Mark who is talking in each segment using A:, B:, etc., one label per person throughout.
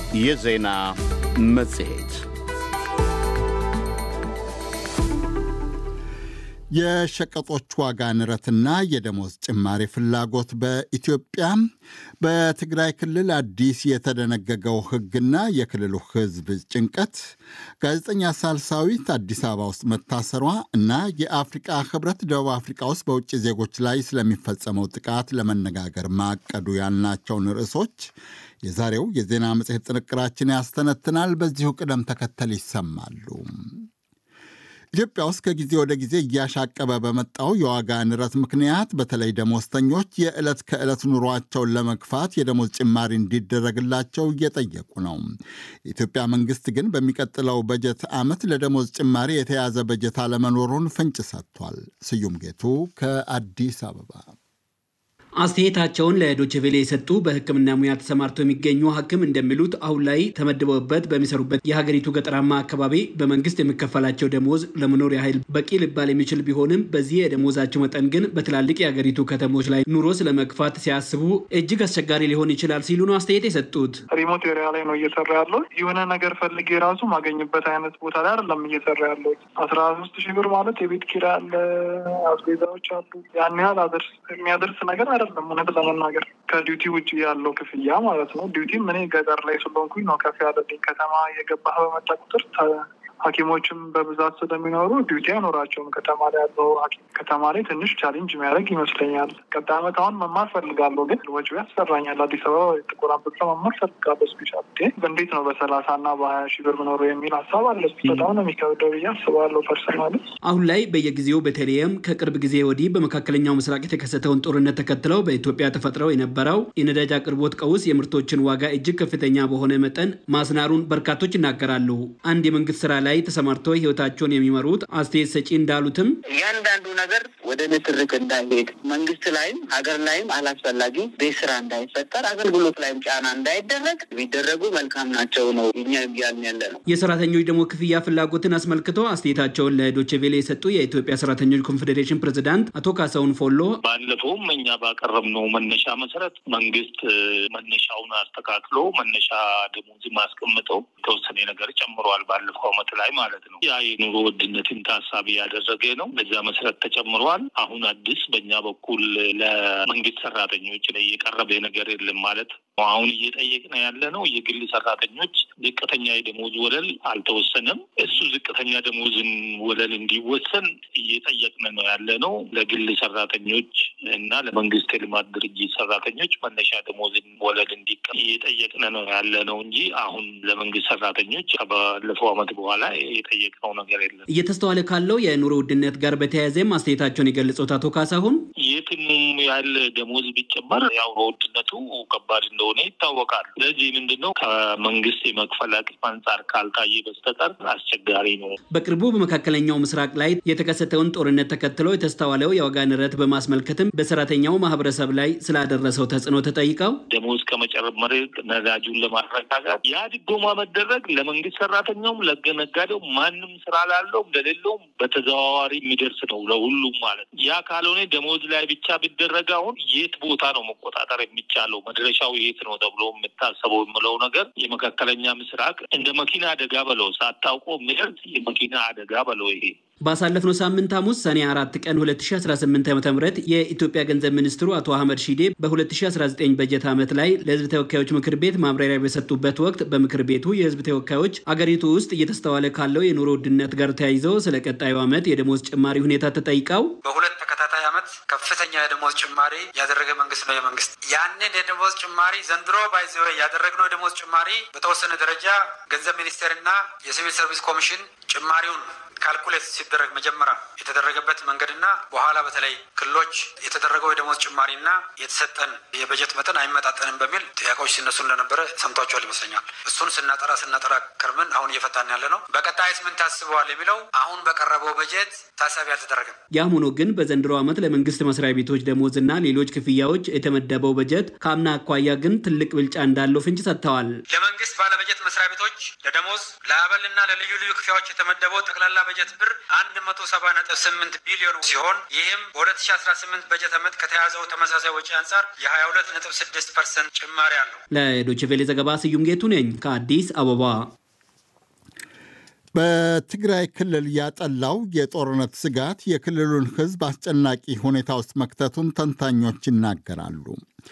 A: የዜና መጽሔት
B: የሸቀጦች ዋጋ ንረትና የደሞዝ ጭማሪ ፍላጎት በኢትዮጵያ በትግራይ ክልል አዲስ የተደነገገው ሕግና የክልሉ ሕዝብ ጭንቀት ጋዜጠኛ ሳልሳዊት አዲስ አበባ ውስጥ መታሰሯ እና የአፍሪቃ ሕብረት ደቡብ አፍሪቃ ውስጥ በውጭ ዜጎች ላይ ስለሚፈጸመው ጥቃት ለመነጋገር ማቀዱ ያልናቸውን ርዕሶች የዛሬው የዜና መጽሔት ጥንቅራችን ያስተነትናል። በዚሁ ቅደም ተከተል ይሰማሉ። ኢትዮጵያ ውስጥ ከጊዜ ወደ ጊዜ እያሻቀበ በመጣው የዋጋ ንረት ምክንያት በተለይ ደሞዝተኞች የዕለት ከዕለት ኑሯቸውን ለመግፋት የደሞዝ ጭማሪ እንዲደረግላቸው እየጠየቁ ነው። የኢትዮጵያ መንግስት ግን በሚቀጥለው በጀት ዓመት ለደሞዝ ጭማሪ የተያዘ በጀት አለመኖሩን ፍንጭ ሰጥቷል። ስዩም ጌቱ ከአዲስ አበባ
C: አስተያየታቸውን ለዶችቬሌ የሰጡ በሕክምና ሙያ ተሰማርተው የሚገኙ ሐኪም እንደሚሉት አሁን ላይ ተመድበውበት በሚሰሩበት የሀገሪቱ ገጠራማ አካባቢ በመንግስት የሚከፈላቸው ደሞዝ ለመኖር ያህል በቂ ሊባል የሚችል ቢሆንም በዚህ የደሞዛቸው መጠን ግን በትላልቅ የሀገሪቱ ከተሞች ላይ ኑሮ ስለመግፋት ሲያስቡ እጅግ አስቸጋሪ ሊሆን ይችላል ሲሉ ነው አስተያየት የሰጡት።
D: ሪሞት ኤሪያ ላይ ነው እየሰራ ያለው። የሆነ ነገር ፈልጌ ራሱ ማገኝበት አይነት ቦታ ላይ አይደለም እየሰራ ያለው። አስራ ሶስት ሺህ ብር ማለት የቤት ኪራይ አለ፣ አስቤዛዎች አሉ። ያን ያህል የሚያደርስ ነገር አይደለም። እውነት ለመናገር ከዲዩቲ ውጭ ያለው ክፍያ ማለት ነው። ዲዩቲም እኔ ገጠር ላይ ስለሆንኩኝ ነው ከፍ ያለልኝ። ከተማ የገባህ በመጣ ቁጥር ሐኪሞችም በብዛት ስለሚኖሩ ዲዩቲ አይኖራቸውም። ከተማ ላይ ያለው ሐኪም ከተማ ላይ ትንሽ ቻሌንጅ የሚያደርግ ይመስለኛል። ቀጣይ ዓመት አሁን መማር ፈልጋለሁ፣ ግን ወጪው ያስፈራኛል። አዲስ አበባ ጥቁር አንበሳ መማር ፈልጋለሁ። ስፔሻል እንዴት ነው በሰላሳ እና በሀያ ሺህ ብር ምኖሩ የሚል ሀሳብ አለ። በጣም ነው የሚከብደው ብዬ አስባለሁ ፐርሰናል።
C: አሁን ላይ በየጊዜው በተለይም ከቅርብ ጊዜ ወዲህ በመካከለኛው ምስራቅ የተከሰተውን ጦርነት ተከትለው በኢትዮጵያ ተፈጥረው የነበረው የነዳጅ አቅርቦት ቀውስ የምርቶችን ዋጋ እጅግ ከፍተኛ በሆነ መጠን ማስናሩን በርካቶች ይናገራሉ። አንድ የመንግስት ስራ ላይ ተሰማርተው ህይወታቸውን የሚመሩት አስተያየት ሰጪ እንዳሉትም
E: እያንዳንዱ ነገር ወደ ንትርክ እንዳይሄድ መንግስት ላይም ሀገር ላይም አላስፈላጊ ቤት ስራ እንዳይፈጠር አገልግሎት ላይም ጫና እንዳይደረግ ቢደረጉ መልካም ናቸው ነው እኛ እያልን ያለ ነው።
C: የሰራተኞች ደግሞ ክፍያ ፍላጎትን አስመልክቶ አስተያየታቸውን ለዶቼ ቬለ የሰጡ የኢትዮጵያ ሰራተኞች ኮንፌዴሬሽን ፕሬዚዳንት አቶ ካሳሁን ፎሎ
F: ባለፈውም እኛ ባቀረብነው መነሻ መሰረት መንግስት መነሻውን አስተካክሎ መነሻ ደሞዝ ማስቀምጠው የተወሰነ ነገር ጨምሯል ባለፈው አመት ላይ ማለት ነው። ያ የኑሮ ውድነትን ታሳቢ ያደረገ ነው። በዛ መሰረት ተጨምሯል። አሁን አዲስ በእኛ በኩል ለመንግስት ሰራተኞች ላይ የቀረበ ነገር የለም ማለት ነው። አሁን እየጠየቅን ያለ ነው የግል ሰራተኞች ዝቅተኛ የደሞዝ ወለል አልተወሰነም። እሱ ዝቅተኛ ደሞዝን ወለል እንዲወሰን እየጠየቅን ነው ያለ ነው። ለግል ሰራተኞች እና ለመንግስት የልማት ድርጅት ሰራተኞች መነሻ ደሞዝን ወለል እንዲቀ እየጠየቅን ነው ያለ ነው እንጂ አሁን ለመንግስት ሰራተኞች ባለፈው አመት በኋላ የጠየቅነው ነገር የለም።
C: እየተስተዋለ ካለው የኑሮ ውድነት ጋር በተያያዘም አስተያየታቸውን የገለጹት አቶ ካሳሁን
F: የትም ያህል ደሞዝ ቢጨመር ያው ውድነቱ ከባድ እንደሆነ ይታወቃል። ስለዚህ ምንድነው ከመንግስት የመክፈል አቅም አንጻር ካልታየ በስተቀር አስቸጋሪ ነው።
C: በቅርቡ በመካከለኛው ምስራቅ ላይ የተከሰተውን ጦርነት ተከትሎ የተስተዋለው የዋጋ ንረት በማስመልከትም በሰራተኛው ማህበረሰብ ላይ ስላደረሰው ተጽዕኖ ተጠይቀው
F: ደሞዝ ከመጨመር ነዳጁን ለማረጋጋት ያ ድጎማ መደረግ ለመንግስት ሰራተኛውም ለነጋዴው ማንም ስራ ላለው እንደሌለውም በተዘዋዋሪ የሚደርስ ነው ለሁሉም ማለት ነው። ያ ካልሆነ ደሞዝ ላይ ብቻ ቢደረግ አሁን የት ቦታ ነው መቆጣጠር የሚቻለው? መድረሻው የት ነው ተብሎ የምታሰበው የምለው ነገር የመካከለኛ ምስራቅ እንደ መኪና አደጋ በለው ሳታውቆ የሚደርስ የመኪና አደጋ በለው ይሄ
C: ባሳለፍነው ሳምንት ሐሙስ ሰኔ አራት ቀን 2018 ዓ ም የኢትዮጵያ ገንዘብ ሚኒስትሩ አቶ አህመድ ሺዴ በ2019 በጀት ዓመት ላይ ለህዝብ ተወካዮች ምክር ቤት ማብራሪያ በሰጡበት ወቅት በምክር ቤቱ የህዝብ ተወካዮች አገሪቱ ውስጥ እየተስተዋለ ካለው የኑሮ ውድነት ጋር ተያይዘው ስለ ቀጣዩ ዓመት የደሞዝ ጭማሪ ሁኔታ ተጠይቀው
G: በሁለት ተከታታይ ዓመት ከፍተኛ የደሞዝ ጭማሪ ያደረገ መንግስት ነው የመንግስት ያንን የደሞዝ ጭማሪ ዘንድሮ ባይዘ ያደረግነው የደሞዝ ጭማሪ በተወሰነ ደረጃ ገንዘብ ሚኒስቴርና የሲቪል ሰርቪስ ኮሚሽን ጭማሪውን ካልኩሌት ሲደረግ መጀመሪያ የተደረገበት መንገድና በኋላ በተለይ ክልሎች የተደረገው የደሞዝ ጭማሪና የተሰጠን የበጀት መጠን አይመጣጠንም በሚል ጥያቄዎች ሲነሱ እንደነበረ ሰምቷቸዋል ይመስለኛል። እሱን ስናጠራ ስናጠራ ከርምን አሁን እየፈታን ያለ ነው። በቀጣይስ ምን ታስበዋል የሚለው አሁን በቀረበው በጀት ታሳቢ አልተደረገም።
C: ያም ሆኖ ግን በዘንድሮ ዓመት ለመንግስት መስሪያ ቤቶች ደሞዝና ሌሎች ክፍያዎች የተመደበው በጀት ከአምና አኳያ ግን ትልቅ ብልጫ እንዳለው ፍንጭ ሰጥተዋል።
G: ለመንግስት ባለበጀት መስሪያ ቤቶች ለደሞዝ ለአበልና ለልዩ ልዩ ክፍያዎች የተመደበው ጠቅላላ በጀት ብር አንድ መቶ ሰባ ነጥብ ስምንት ቢሊዮን ሲሆን ይህም በሁለት ሺ አስራ ስምንት በጀት ዓመት ከተያዘው ተመሳሳይ ወጪ አንጻር የሀያ ሁለት ነጥብ ስድስት ፐርሰንት ጭማሪ አለው።
C: ለዶይቼ ቬለ ዘገባ ስዩም ጌቱ ነኝ ከአዲስ አበባ።
B: በትግራይ ክልል ያጠላው የጦርነት ስጋት የክልሉን ሕዝብ አስጨናቂ ሁኔታ ውስጥ መክተቱን ተንታኞች ይናገራሉ።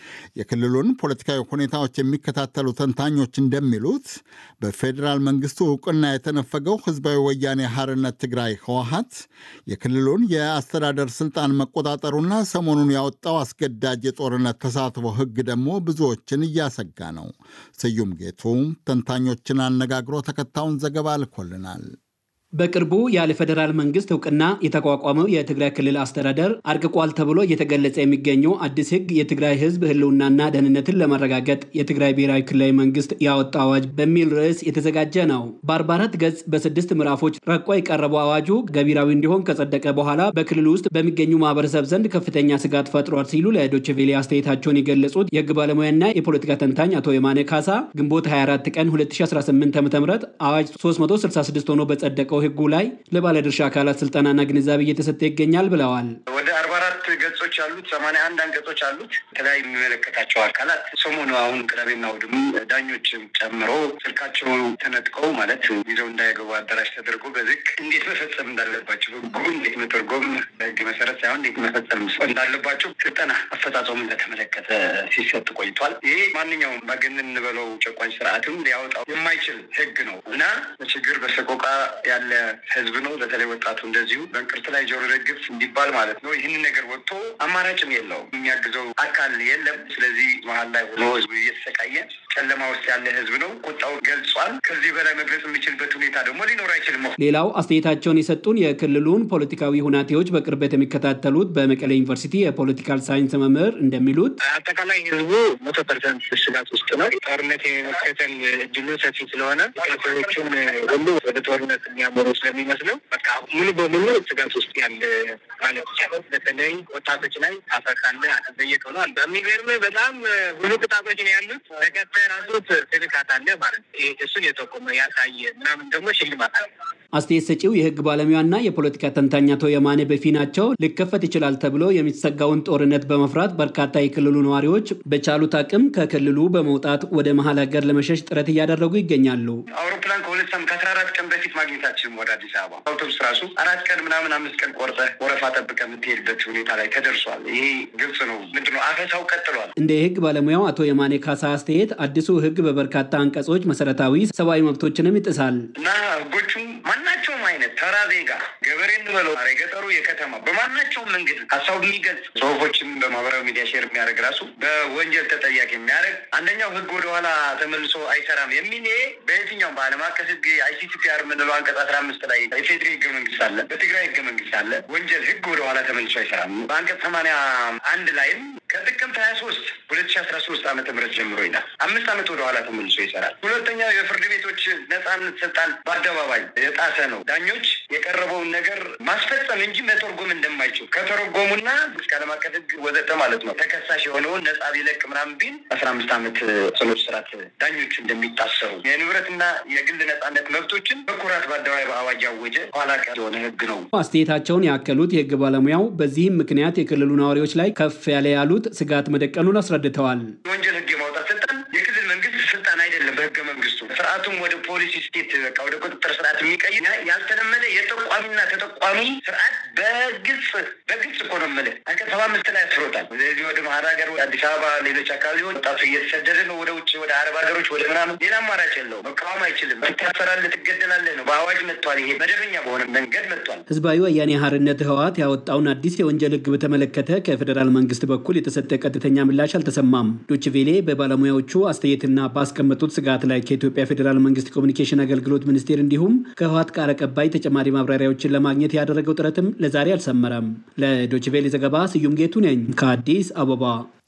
B: የክልሉን ፖለቲካዊ ሁኔታዎች የሚከታተሉ ተንታኞች እንደሚሉት በፌዴራል መንግስቱ እውቅና የተነፈገው ህዝባዊ ወያኔ ሐርነት ትግራይ ህወሀት የክልሉን የአስተዳደር ስልጣን መቆጣጠሩና ሰሞኑን ያወጣው አስገዳጅ የጦርነት ተሳትፎ ህግ ደግሞ ብዙዎችን እያሰጋ ነው። ስዩም ጌቱ ተንታኞችን አነጋግሮ ተከታዩን ዘገባ ልኮልናል።
C: በቅርቡ ያለ ፌዴራል መንግስት እውቅና የተቋቋመው የትግራይ ክልል አስተዳደር አርቅቋል ተብሎ እየተገለጸ የሚገኘው አዲስ ህግ የትግራይ ህዝብ ህልውናና ደህንነትን ለማረጋገጥ የትግራይ ብሔራዊ ክልላዊ መንግስት ያወጣው አዋጅ በሚል ርዕስ የተዘጋጀ ነው። በ44 ገጽ በስድስት ምዕራፎች ረቆ የቀረበው አዋጁ ገቢራዊ እንዲሆን ከጸደቀ በኋላ በክልሉ ውስጥ በሚገኙ ማህበረሰብ ዘንድ ከፍተኛ ስጋት ፈጥሯል ሲሉ ለዶይቼ ቬለ አስተያየታቸውን የገለጹት የህግ ባለሙያና የፖለቲካ ተንታኝ አቶ የማነ ካሳ ግንቦት 24 ቀን 2018 ዓ ም አዋጅ 366 ሆኖ በጸደቀው ህጉ ላይ ለባለድርሻ አካላት ስልጠናና ግንዛቤ እየተሰጠ ይገኛል ብለዋል።
H: ወደ አርባ አራት ገጾች አሉት። ሰማንያ አንድ አንቀጾች አሉት። የተለያዩ የሚመለከታቸው አካላት ሰሞኑ አሁን ቅዳሜና እሑድም ዳኞችም ጨምሮ ስልካቸው ተነጥቀው ማለት ይዘው እንዳይገቡ አዳራሽ ተደርጎ በዝግ እንዴት መፈጸም እንዳለባቸው ህጉ እንዴት መተርጎም በህግ መሰረት ሳይሆን እንዴት መፈጸም እንዳለባቸው ስልጠና አፈጻጸሙ እንደተመለከተ ሲሰጥ ቆይቷል። ይሄ ማንኛውም ባገንን እንበለው ጨቋኝ ስርዓትም ሊያወጣው የማይችል ህግ ነው እና በችግር በሰቆቃ ያለ ህዝብ ነው። በተለይ ወጣቱ እንደዚሁ በእንቅርት ላይ ጆሮ ደግፍ እንዲባል ማለት ነው። ይህንን ነገር ወጥቶ አማራጭም የለውም፣ የሚያግዘው አካል የለም። ስለዚህ መሀል ላይ ሆኖ ህዝቡ እየተሰቃየ ጨለማ ውስጥ ያለ ህዝብ ነው። ቁጣው ገልጿል። ከዚህ በላይ መግለጽ የሚችልበት ሁኔታ ደግሞ ሊኖር አይችልም።
C: ሌላው አስተያየታቸውን የሰጡን የክልሉን ፖለቲካዊ ሁናቴዎች በቅርበት የሚከታተሉት በመቀሌ ዩኒቨርሲቲ የፖለቲካል ሳይንስ መምህር እንደሚሉት
I: አጠቃላይ ህዝቡ መቶ ፐርሰንት ስጋት ውስጥ ነው። ጦርነት የመከተል እድሉ ሰፊ ስለሆነ ሰዎቹን ሁሉ ወደ ጦርነት የሚያመሩ ስለሚመስለው በቃ ሙሉ በሙሉ ስጋት ውስጥ ያለ ማለት ይቻላል። በተለይ ወጣቶች ላይ አፈካለ አተጠየቅ ሆኗል። በሚገርም በጣም ብዙ ቅጣቶች ነው ያሉት። ተከታይ ራሱ ትልካት አለ ማለት እሱን የጠቆመ ያሳየ ምናምን ደግሞ ሽልማት አለ።
C: አስተያየት ሰጪው የህግ ባለሙያና የፖለቲካ ተንታኝ አቶ የማነ በፊናቸው ሊከፈት ይችላል ተብሎ የሚሰጋውን ጦርነት በመፍራት በርካታ የክልሉ ነዋሪዎች በቻሉት አቅም ከክልሉ በመውጣት ወደ መሀል ሀገር ለመሸሽ ጥረት እያደረጉ ይገኛሉ።
H: አውሮፕላን ከሁለት ሳምንት ከአስራ አራት ቀን በፊት ማግኘታችንም ወደ አዲስ አበባ አውቶቡስ ራሱ አራት ቀን ምናምን አምስት ቀን ቆርጠ ወረፋ ጠብቀ የምትሄድበት ሁኔታ ላይ ተደርሷል። ይሄ ግልጽ ነው። ምንድነው አፈሳው ቀጥሏል።
C: እንደ የህግ ባለሙያው አቶ የማኔ ካሳ አስተያየት አዲሱ ህግ በበርካታ አንቀጾች መሰረታዊ ሰብአዊ መብቶችንም ይጥሳል
H: እና ህጎቹም ማናቸውም አይነት ተራ ዜጋ ገበሬ እንበለው የገጠሩ የከተማ በማናቸውም መንገድ ሀሳቡ የሚገልጽ ጽሁፎችን በማህበራዊ ሚዲያ ሼር የሚያደርግ ራሱ በወንጀል ተጠያቂ የሚያደርግ አንደኛው ህግ ወደኋላ ተመልሶ አይሰራም የሚል ይሄ በየትኛውም በዓለም አቀፍ ህግ አይሲቲፒአር የምንለው አንቀጽ አስራ አምስት ላይ የፌዴሪ ህገ መንግስት አለ፣ በትግራይ ህገ መንግስት አለ። ወንጀል ህግ ወደኋላ ተመልሶ አይሰራም። በአንቀጽ ሰማንያ አንድ ላይም ከጥቅምት ሀያ ሶስት ሁለት ሺ አስራ ሶስት ዓመተ ምህረት ጀምሮ ይላል። አምስት ዓመት ወደኋላ ተመልሶ ይሰራል። ሁለተኛው የፍርድ ቤቶች ነጻነት ስልጣን በአደባባይ የጣሰ ነው። ዳኞች የቀረበውን ነገር ማስፈጸም እንጂ መተርጎም እንደማይችሉ ከተረጎሙና እስከ ዓለም አቀፍ ህግ ወዘተ ማለት ነው ተከሳሽ የሆነውን ነጻ ቢለቅ ምናምን ቢል አስራ አምስት ዓመት ጽኑ እስራት ዳኞች እንደሚታሰሩ የንብረትና የግል ነጻነት መብቶችን በኩራት በአደባባይ በአዋጅ ያወጀ ኋላ ቀር የሆነ ህግ ነው።
C: አስተያየታቸውን ያከሉት የህግ ባለሙያው በዚህም ምክንያት የክልሉ ነዋሪዎች ላይ ከፍ ያለ ያሉት ስጋት መደቀኑን አስረድተዋል።
H: የወንጀል ህግ የማውጣት ስልጣን የክልል መንግስት ስልጣን አይደለም። በህገ መንግስቱ ስርዓቱም ወደ ፖሊሲ ስቴት በቃ ወደ ቁጥጥር ስርዓት የሚቀይር ያልተለመደ የጠቋሚና ተጠቋሚ ስርዓት በግልጽ በግልጽ እኮ ነው የምልህ አንቀጽ ሰባ አምስት ላይ አስፍሮታል። ስለዚህ ወደ መሀል ሀገር አዲስ አበባ፣ ሌሎች አካባቢዎች ወጣቱ እየተሰደደ ነው ወደ ውጭ ወደ አረብ ሀገሮች ወደ ምናምን። ሌላ አማራጭ የለው። መቃወም አይችልም። ትታሰራለህ፣ ትገደላለህ ነው። በአዋጅ መጥቷል። ይሄ መደበኛ በሆነ መንገድ መጥቷል።
C: ህዝባዊ ወያኔ ሓርነት ህወሓት ያወጣውን አዲስ የወንጀል ህግ በተመለከተ ከፌዴራል መንግስት በኩል የተሰጠ ቀጥተኛ ምላሽ አልተሰማም። ዶችቬሌ በባለሙያዎቹ አስተያየትና ባስቀመጡት ስጋት ላይ ከኢትዮጵያ ፌዴራል መንግስት ኮሚኒኬሽን አገልግሎት ሚኒስቴር እንዲሁም ከህወሓት ቃል አቀባይ ተጨማሪ ማብራሪያዎችን ለማግኘት ያደረገው ጥረትም ለዛሬ አልሰመረም። ለዶችቬሌ ዘገባ ስዩም ጌቱ ነኝ ከአዲስ አበባ።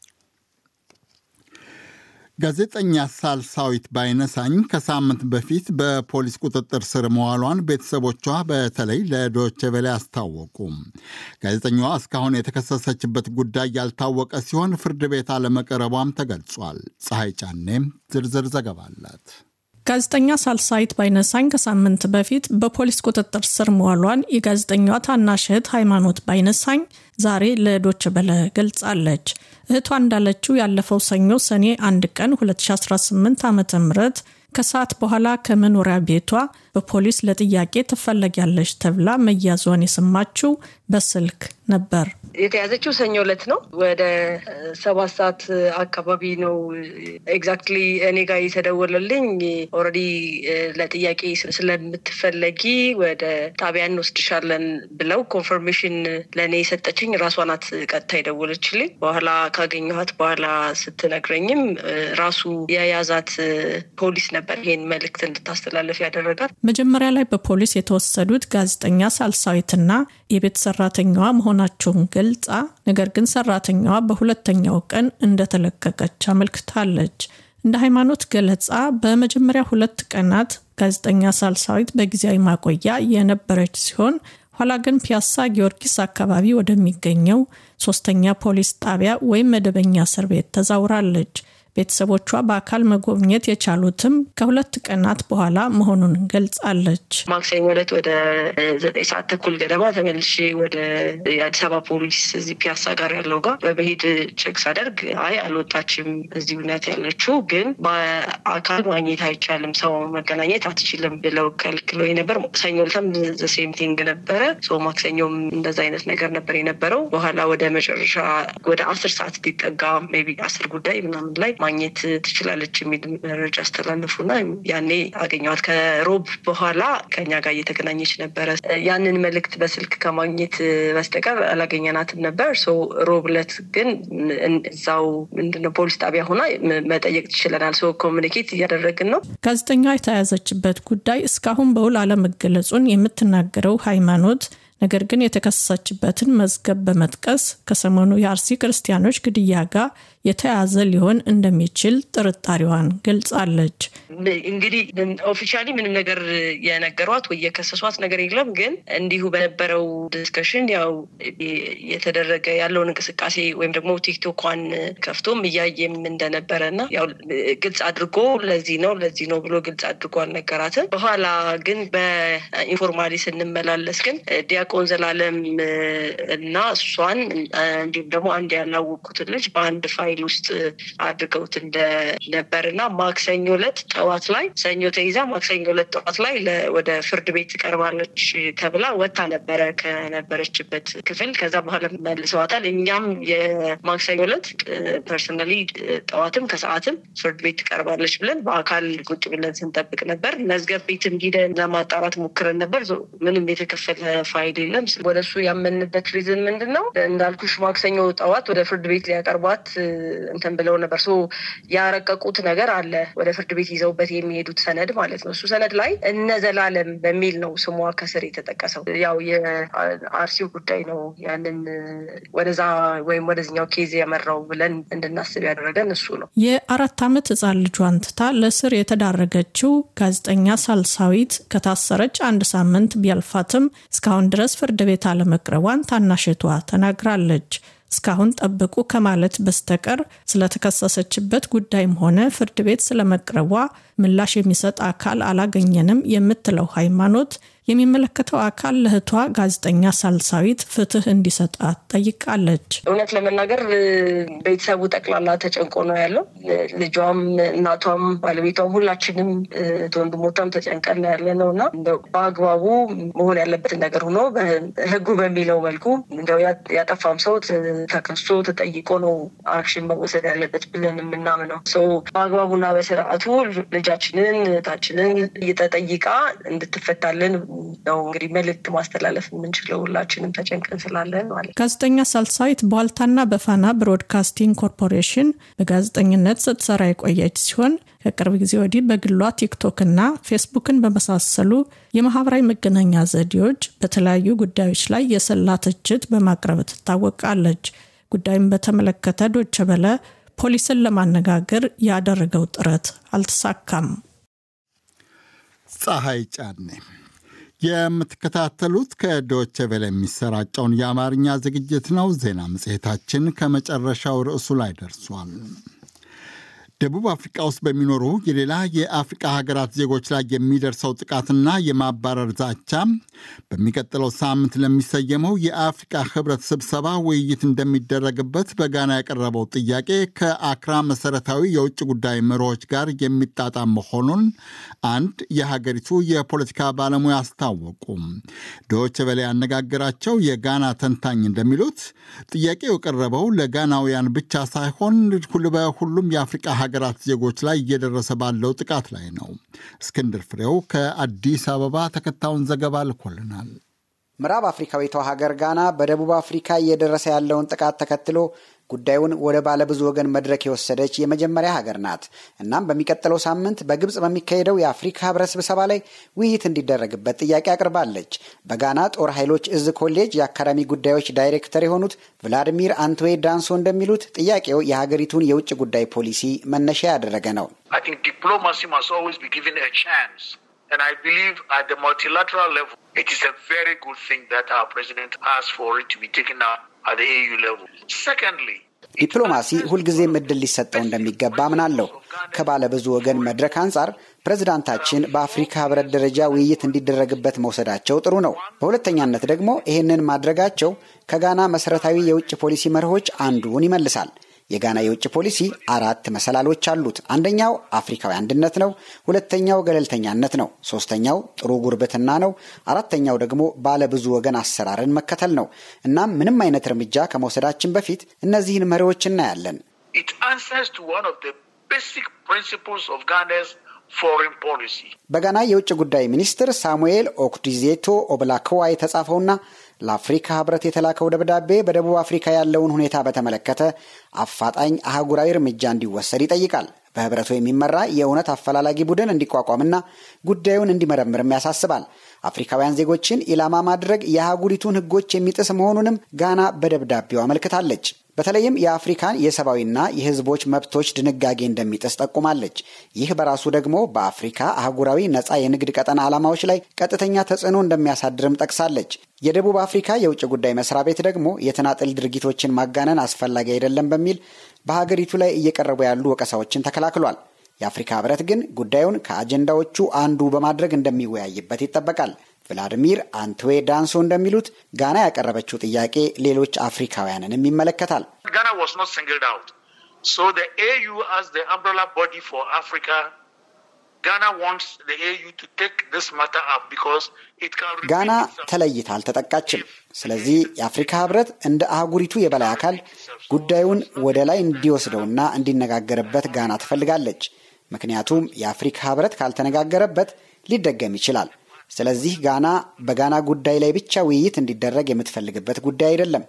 B: ጋዜጠኛ ሳልሳዊት ባይነሳኝ ከሳምንት በፊት በፖሊስ ቁጥጥር ስር መዋሏን ቤተሰቦቿ በተለይ ለዶይቼ ቬለ አስታወቁ። ጋዜጠኛዋ እስካሁን የተከሰሰችበት ጉዳይ ያልታወቀ ሲሆን ፍርድ ቤት አለመቅረቧም ተገልጿል። ፀሐይ ጫኔም ዝርዝር ዘገባ አላት።
J: ጋዜጠኛ ሳልሳይት ባይነሳኝ ከሳምንት በፊት በፖሊስ ቁጥጥር ስር መዋሏን የጋዜጠኛዋ ታናሽ እህት ሃይማኖት ባይነሳኝ ዛሬ ለዶች በለ ገልጻለች። እህቷ እንዳለችው ያለፈው ሰኞ ሰኔ አንድ ቀን 2018 ዓ ም ከሰዓት በኋላ ከመኖሪያ ቤቷ በፖሊስ ለጥያቄ ትፈለጊያለች ተብላ መያዟን የሰማችው በስልክ ነበር።
K: የተያዘችው ሰኞ ዕለት ነው። ወደ ሰባት ሰዓት አካባቢ ነው ኤግዛክትሊ እኔ ጋር የተደወለልኝ። ኦልሬዲ ለጥያቄ ስለምትፈለጊ ወደ ጣቢያ እንወስድሻለን ብለው ኮንፈርሜሽን ለእኔ የሰጠችኝ ራሷ ናት። ቀጥታ የደወለችልኝ በኋላ ካገኘኋት በኋላ ስትነግረኝም ራሱ የያዛት ፖሊስ ነበር ይሄን መልእክት እንድታስተላለፍ ያደረጋት።
J: መጀመሪያ ላይ በፖሊስ የተወሰዱት ጋዜጠኛ ሳልሳዊትና የቤት ሰራተኛዋ መሆናቸውን ገልጻ ነገር ግን ሰራተኛዋ በሁለተኛው ቀን እንደተለቀቀች አመልክታለች። እንደ ሃይማኖት ገለጻ በመጀመሪያ ሁለት ቀናት ጋዜጠኛ ሳልሳዊት በጊዜያዊ ማቆያ የነበረች ሲሆን ኋላ ግን ፒያሳ ጊዮርጊስ አካባቢ ወደሚገኘው ሶስተኛ ፖሊስ ጣቢያ ወይም መደበኛ እስር ቤት ተዛውራለች። ቤተሰቦቿ በአካል መጎብኘት የቻሉትም ከሁለት ቀናት በኋላ መሆኑን ገልጻለች።
K: ማክሰኞ ዕለት ወደ ዘጠኝ ሰዓት ተኩል ገደማ ተመልሼ ወደ የአዲስ አበባ ፖሊስ እዚህ ፒያሳ ጋር ያለው ጋር በመሄድ ቼክ ሳደርግ አይ አልወጣችም፣ እዚህ እውነት ያለችው ግን በአካል ማግኘት አይቻልም፣ ሰው መገናኘት አትችልም ብለው ከልክሎ ነበር። ሰኞ ዕለትም ዘሴም ቲንግ ነበረ። ማክሰኞም እንደዛ አይነት ነገር ነበር የነበረው። በኋላ ወደ መጨረሻ ወደ አስር ሰዓት ሊጠጋ ሜይ ቢ አስር ጉዳይ ምናምን ላይ ማግኘት ትችላለች የሚል መረጃ አስተላለፉና ያኔ አገኘዋት። ከሮብ በኋላ ከኛ ጋር እየተገናኘች ነበረ። ያንን መልእክት በስልክ ከማግኘት በስተቀር አላገኘናትም ነበር። ሮብ ዕለት ግን እዛው ምንድነው ፖሊስ ጣቢያ ሆና መጠየቅ ትችለናል። ሰው ኮሚኒኬት እያደረግን ነው።
J: ጋዜጠኛዋ የተያዘችበት ጉዳይ እስካሁን በውል አለመገለጹን የምትናገረው ሃይማኖት ነገር ግን የተከሰሰችበትን መዝገብ በመጥቀስ ከሰሞኑ የአርሲ ክርስቲያኖች ግድያ ጋር የተያዘ ሊሆን እንደሚችል ጥርጣሬዋን ገልጻለች።
K: እንግዲህ ኦፊሻሊ ምንም ነገር የነገሯት ወይ የከሰሷት ነገር የለም። ግን እንዲሁ በነበረው ዲስከሽን ያው የተደረገ ያለውን እንቅስቃሴ ወይም ደግሞ ቲክቶኳን ከፍቶም እያየም እንደነበረ እና ያው ግልጽ አድርጎ ለዚህ ነው ለዚህ ነው ብሎ ግልጽ አድርጎ አልነገራትም። በኋላ ግን በኢንፎርማሊ ስንመላለስ ግን ዲያቆን ዘላለም እና እሷን እንዲሁም ደግሞ አንድ ያላወቅኩትን ልጅ በአንድ ፋይል ውስጥ አድርገውት እንደነበር እና ማክሰኞ ዕለት ጠዋት ላይ ሰኞ ተይዛ ማክሰኞ ዕለት ጠዋት ላይ ወደ ፍርድ ቤት ትቀርባለች ተብላ ወታ ነበረ ከነበረችበት ክፍል። ከዛ በኋላ መልሰዋታል። እኛም የማክሰኞ ዕለት ፐርሰናሊ ጠዋትም ከሰዓትም ፍርድ ቤት ትቀርባለች ብለን በአካል ቁጭ ብለን ስንጠብቅ ነበር። መዝገብ ቤትም ሂደን ለማጣራት ሞክረን ነበር። ምንም የተከፈለ ፋይል የለም። ወደ እሱ ያመንበት ሪዝን ምንድን ነው? እንዳልኩሽ ማክሰኞ ጠዋት ወደ ፍርድ ቤት ሊያቀርቧት እንትን ብለው ነበር። ሶ ያረቀቁት ነገር አለ ወደ ፍርድ ቤት ይዘውበት የሚሄዱት ሰነድ ማለት ነው። እሱ ሰነድ ላይ እነ ዘላለም በሚል ነው ስሟ ከስር የተጠቀሰው። ያው የአርሲው ጉዳይ ነው ያንን ወደዛ ወይም ወደዚኛው ኬዝ ያመራው ብለን እንድናስብ ያደረገን እሱ ነው።
J: የአራት ዓመት ህፃን ልጇን ትታ ለስር የተዳረገችው ጋዜጠኛ ሳልሳዊት ከታሰረች አንድ ሳምንት ቢያልፋትም እስካሁን ድረስ ፍርድ ቤት አለመቅረቧን ታናሽቷ ተናግራለች። እስካሁን ጠብቁ ከማለት በስተቀር ስለተከሰሰችበት ጉዳይም ሆነ ፍርድ ቤት ስለመቅረቧ ምላሽ የሚሰጥ አካል አላገኘንም የምትለው ሃይማኖት የሚመለከተው አካል ለእህቷ ጋዜጠኛ ሳልሳዊት ፍትህ እንዲሰጣት ጠይቃለች።
K: እውነት ለመናገር ቤተሰቡ ጠቅላላ ተጨንቆ ነው ያለው። ልጇም፣ እናቷም፣ ባለቤቷም ሁላችንም ወንድሞቿም ተጨንቀን ያለ ነው እና በአግባቡ መሆን ያለበትን ነገር ሆኖ ህጉ በሚለው መልኩ እንደው ያጠፋም ሰው ተከሶ ተጠይቆ ነው አክሽን መወሰድ ያለበት ብለን የምናምነው ሰው በአግባቡና በስርዓቱ ልጃችንን እህታችንን እየተጠይቃ እንድትፈታልን ነው እንግዲህ መልእክት ማስተላለፍ የምንችለው ሁላችንም ተጨንቀን ስላለን ማለት።
J: ጋዜጠኛ ሳልሳዊት በዋልታና በፋና ብሮድካስቲንግ ኮርፖሬሽን በጋዜጠኝነት ስትሰራ የቆየች ሲሆን ከቅርብ ጊዜ ወዲህ በግሏ ቲክቶክና ፌስቡክን በመሳሰሉ የማህበራዊ መገናኛ ዘዴዎች በተለያዩ ጉዳዮች ላይ የሰላ ትችት በማቅረብ ትታወቃለች። ጉዳዩን በተመለከተ ዶቸ በለ ፖሊስን ለማነጋገር ያደረገው ጥረት አልተሳካም።
B: ፀሐይ ጫኔ የምትከታተሉት ከዶቼ ቬለ የሚሰራጨውን የአማርኛ ዝግጅት ነው። ዜና መጽሔታችን ከመጨረሻው ርዕሱ ላይ ደርሷል። ደቡብ አፍሪቃ ውስጥ በሚኖሩ የሌላ የአፍሪቃ ሀገራት ዜጎች ላይ የሚደርሰው ጥቃትና የማባረር ዛቻ በሚቀጥለው ሳምንት ለሚሰየመው የአፍሪቃ ህብረት ስብሰባ ውይይት እንደሚደረግበት በጋና ያቀረበው ጥያቄ ከአክራ መሰረታዊ የውጭ ጉዳይ መርሆች ጋር የሚጣጣም መሆኑን አንድ የሀገሪቱ የፖለቲካ ባለሙያ አስታወቁ። ዶይቼ ቬለ ያነጋገራቸው የጋና ተንታኝ እንደሚሉት ጥያቄው የቀረበው ለጋናውያን ብቻ ሳይሆን በሁሉም የአፍሪቃ ሀገራት ዜጎች ላይ እየደረሰ ባለው ጥቃት ላይ ነው። እስክንድር ፍሬው ከአዲስ አበባ ተከታዩን ዘገባ ልኮልናል።
L: ምዕራብ አፍሪካዊቷ ሀገር ጋና በደቡብ አፍሪካ እየደረሰ ያለውን ጥቃት ተከትሎ ጉዳዩን ወደ ባለብዙ ወገን መድረክ የወሰደች የመጀመሪያ ሀገር ናት። እናም በሚቀጥለው ሳምንት በግብፅ በሚካሄደው የአፍሪካ ህብረት ስብሰባ ላይ ውይይት እንዲደረግበት ጥያቄ አቅርባለች። በጋና ጦር ኃይሎች እዝ ኮሌጅ የአካዳሚ ጉዳዮች ዳይሬክተር የሆኑት ቭላዲሚር አንቶዌ ዳንሶ እንደሚሉት ጥያቄው የሀገሪቱን የውጭ ጉዳይ ፖሊሲ መነሻ ያደረገ ነው።
M: And I believe at the multilateral level, it is a very good thing that our president asked for it to be taken up at the AU level. Secondly,
L: ዲፕሎማሲ ሁልጊዜም እድል ሊሰጠው እንደሚገባ አምናለሁ። ከባለ ብዙ ወገን መድረክ አንጻር ፕሬዝዳንታችን በአፍሪካ ህብረት ደረጃ ውይይት እንዲደረግበት መውሰዳቸው ጥሩ ነው። በሁለተኛነት ደግሞ ይህንን ማድረጋቸው ከጋና መሰረታዊ የውጭ ፖሊሲ መርሆች አንዱን ይመልሳል። የጋና የውጭ ፖሊሲ አራት መሰላሎች አሉት። አንደኛው አፍሪካዊ አንድነት ነው። ሁለተኛው ገለልተኛነት ነው። ሶስተኛው ጥሩ ጉርብትና ነው። አራተኛው ደግሞ ባለ ብዙ ወገን አሰራርን መከተል ነው። እናም ምንም አይነት እርምጃ ከመውሰዳችን በፊት እነዚህን መሪዎች እናያለን። በጋና የውጭ ጉዳይ ሚኒስትር ሳሙኤል ኦክዲዜቶ ኦብላክዋ የተጻፈውና ለአፍሪካ ህብረት የተላከው ደብዳቤ በደቡብ አፍሪካ ያለውን ሁኔታ በተመለከተ አፋጣኝ አህጉራዊ እርምጃ እንዲወሰድ ይጠይቃል። በህብረቱ የሚመራ የእውነት አፈላላጊ ቡድን እንዲቋቋምና ጉዳዩን እንዲመረምርም ያሳስባል። አፍሪካውያን ዜጎችን ኢላማ ማድረግ የአህጉሪቱን ህጎች የሚጥስ መሆኑንም ጋና በደብዳቤው አመልክታለች። በተለይም የአፍሪካን የሰብአዊና የህዝቦች መብቶች ድንጋጌ እንደሚጥስ ጠቁማለች። ይህ በራሱ ደግሞ በአፍሪካ አህጉራዊ ነፃ የንግድ ቀጠና ዓላማዎች ላይ ቀጥተኛ ተጽዕኖ እንደሚያሳድርም ጠቅሳለች። የደቡብ አፍሪካ የውጭ ጉዳይ መስሪያ ቤት ደግሞ የተናጥል ድርጊቶችን ማጋነን አስፈላጊ አይደለም በሚል በሀገሪቱ ላይ እየቀረቡ ያሉ ወቀሳዎችን ተከላክሏል። የአፍሪካ ህብረት ግን ጉዳዩን ከአጀንዳዎቹ አንዱ በማድረግ እንደሚወያይበት ይጠበቃል። ቭላዲሚር አንትዌ ዳንሶ እንደሚሉት ጋና ያቀረበችው ጥያቄ ሌሎች አፍሪካውያንንም ይመለከታል። ጋና ተለይታ አልተጠቃችም። ስለዚህ የአፍሪካ ህብረት እንደ አህጉሪቱ የበላይ አካል ጉዳዩን ወደ ላይ እንዲወስደውና እንዲነጋገርበት ጋና ትፈልጋለች። ምክንያቱም የአፍሪካ ህብረት ካልተነጋገረበት ሊደገም ይችላል። ስለዚህ ጋና በጋና ጉዳይ ላይ ብቻ ውይይት እንዲደረግ የምትፈልግበት ጉዳይ አይደለም።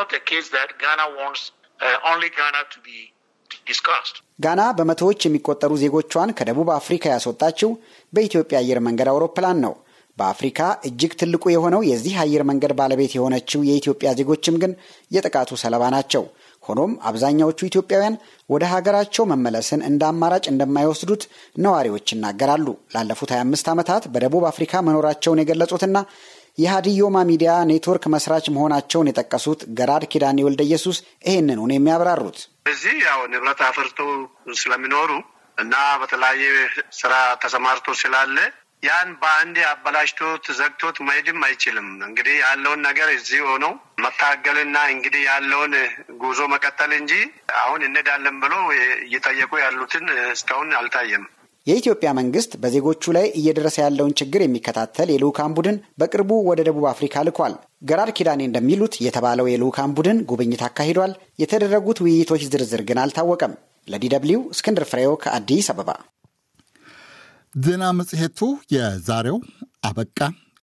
L: ጋና በመቶዎች የሚቆጠሩ ዜጎቿን ከደቡብ አፍሪካ ያስወጣችው በኢትዮጵያ አየር መንገድ አውሮፕላን ነው። በአፍሪካ እጅግ ትልቁ የሆነው የዚህ አየር መንገድ ባለቤት የሆነችው የኢትዮጵያ ዜጎችም ግን የጥቃቱ ሰለባ ናቸው። ሆኖም አብዛኛዎቹ ኢትዮጵያውያን ወደ ሀገራቸው መመለስን እንደ አማራጭ እንደማይወስዱት ነዋሪዎች ይናገራሉ። ላለፉት 25 ዓመታት በደቡብ አፍሪካ መኖራቸውን የገለጹትና የሀዲዮማ ሚዲያ ኔትወርክ መስራች መሆናቸውን የጠቀሱት ገራድ ኪዳኔ ወልደ ኢየሱስ ይህንን ነው የሚያብራሩት።
N: እዚህ ያው ንብረት አፍርቶ ስለሚኖሩ እና በተለያየ ስራ ተሰማርቶ ስላለ ያን በአንዴ አበላሽቶት ዘግቶት መሄድም አይችልም። እንግዲህ ያለውን ነገር እዚህ ሆነው መታገልና እንግዲህ ያለውን ጉዞ መቀጠል እንጂ አሁን እንሄዳለን ብሎ እየጠየቁ ያሉትን እስካሁን አልታየም።
L: የኢትዮጵያ መንግስት በዜጎቹ ላይ እየደረሰ ያለውን ችግር የሚከታተል የልዑካን ቡድን በቅርቡ ወደ ደቡብ አፍሪካ ልኳል። ገራር ኪዳኔ እንደሚሉት የተባለው የልዑካን ቡድን ጉብኝት አካሂዷል። የተደረጉት ውይይቶች ዝርዝር ግን አልታወቀም። ለዲ ደብልዩ እስክንድር ፍሬው ከአዲስ አበባ።
B: ዜና መጽሔቱ የዛሬው አበቃ።